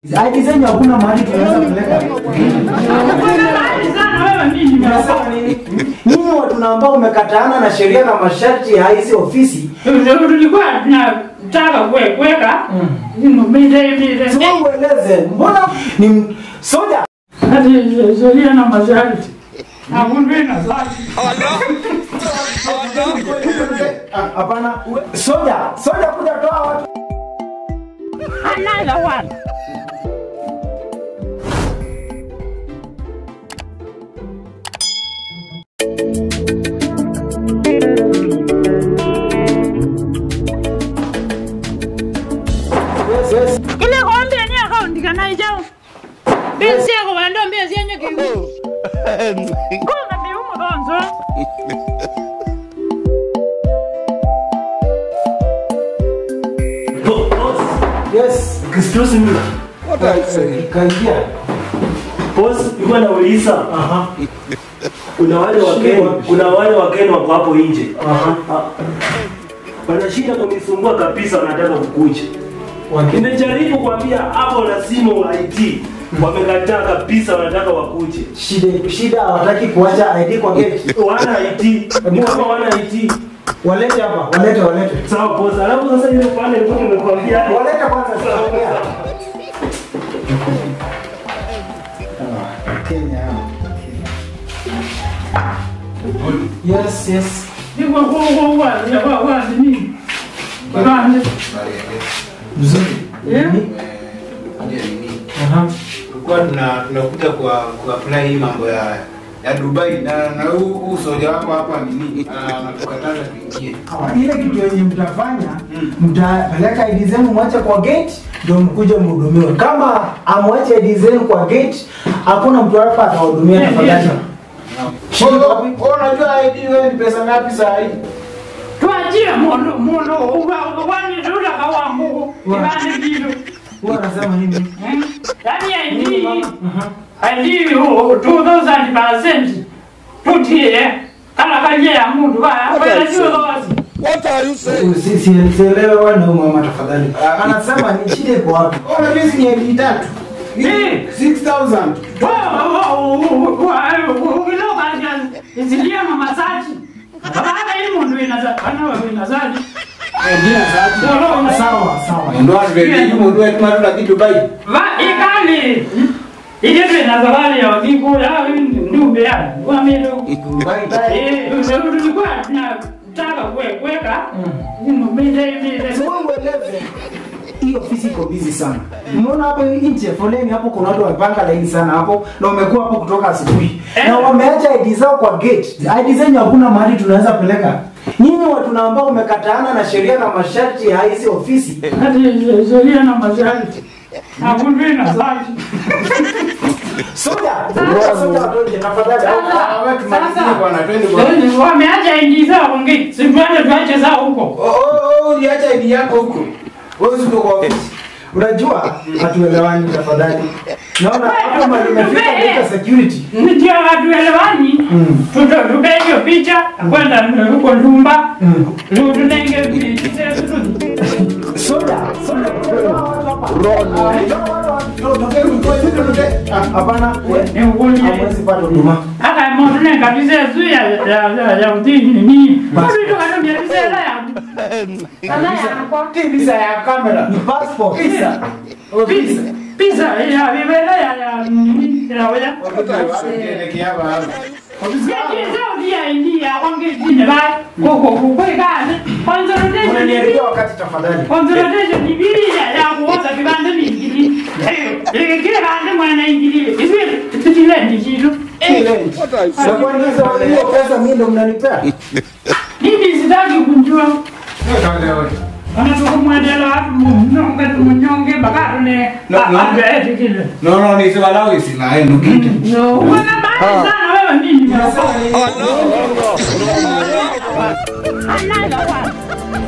ID zenyu hakuna mahali tunaweza kupeleka. Unasema nini? Nyinyi watu na ambao umekataana na sheria na masharti ya hizi ofisi, tulikuwa tunataka kwe- kuweka mide mide sio ueleze. Mbona ni soja? hati sheria na masharti hakundwina zaki Ah, Hapana, soja, soja kuja toa watu. another one Yes, yes. ile kombe ni akaunti kana ijao besi yako wando mbesi yenye kiu konga biumo donzo Yes. Excuse me. Kaingia. Boss, nilikuwa nauliza. Aha. Kuna wale wakeni, kuna wale wakeni wako hapo nje. Aha. Ah, Wana shida kunisumbua kabisa wanataka kukuja. Wakini. Nimejaribu kuambia hapo na simu IT. Wamekataa kabisa wanataka wakuje. Shida shida hawataki kuacha ID kwa gate. Wana IT. Ni kama wana IT. Walete hapa, walete walete. Sawa boss. Alafu sasa ile pale nilikuwa nimekuambia Walete kwanza sitaongea. Ah, Kenya. Yes, yes. ndiko kwa kwa kwa kwa nini kibande Mzuri. eh Aha. tulikuwa tuna tunakuja kwa kuapply hii mambo ya ya Dubai na na huu huu soja wako hapa nini ah, anatukataza tuingie. Ah, Ile kitu yenye mtafanya mtapeleka ID zenu mwache kwa gate ndio mkuje mhudumiwe. Kama amwache ID zenu kwa gate, hakuna mtu hapa atahudumia tafadhali. Shida Wewe wapi? wewe unajua ID wewe ni pesa ngapi saa hii? twajie mundu mundu wani tula kawangu kibande kitu Huwa anasema nini? yani ID ID 2000% tutie kala kanje ya mundu baya kwa sio dozi Si- si- Sielewe wewe na huyu mama tafadhali. Anasema ni shida iko wapi? Wewe unajua hizi ni ID tatu. Eh. 6000. isilia mamasaji baada hii mundu inaza ana inazaji Sawa, sawa. Ndio atuende hiyo ndio tuma tuna kitu Dubai. va ikali ile tu inazawali ya wakiku ya ndumbe ya wamelo eh tulikuwa tunataka kuweka mide mide Sio ueleze. Hii ofisi iko busy sana. Umeona hapo nje foleni hapo kuna watu wamepanga laini sana hapo na wamekuwa hapo kutoka asubuhi. Na wameacha ID zao kwa gate. ID zenyu hakuna mahali tunaweza peleka. Nyinyi watu na ambao umekataana na sheria na masharti ya hizi ofisi. hati sheria na masharti hakundwina zaki Soja, soja watoje tafadhali. Ah, wewe tumalizie bwana twende bwana. wameacha ingi zao kongi situende tuache zao huko Oh oh oh uliacha ID yako huko. Wewe uko kwa ofisi. Unajua hatuelewani tafadhali. Naona hapo mali imefika katika security. ndio hatuelewani Mm. tutupige picha kwenda huko ndumba Mm. tunenge Soja, soja. Ah, Hapana, hamwezi pata huduma. aka motunenga kabisa zu ya ya ya ya utini ni bado tukatumia bisela ya kala ya Visa ya kamera. Ni passport. Visa. Oh, pizza visa. pizza ya bibela ya ya nini ya ya Tuelekea hapa. Unaniharibia wakati tafadhali. Na kwani hizo hiyo pesa mimi ndo mnanipea? No no ni sababu hizi la enu kitu. Unasema nini? Another one.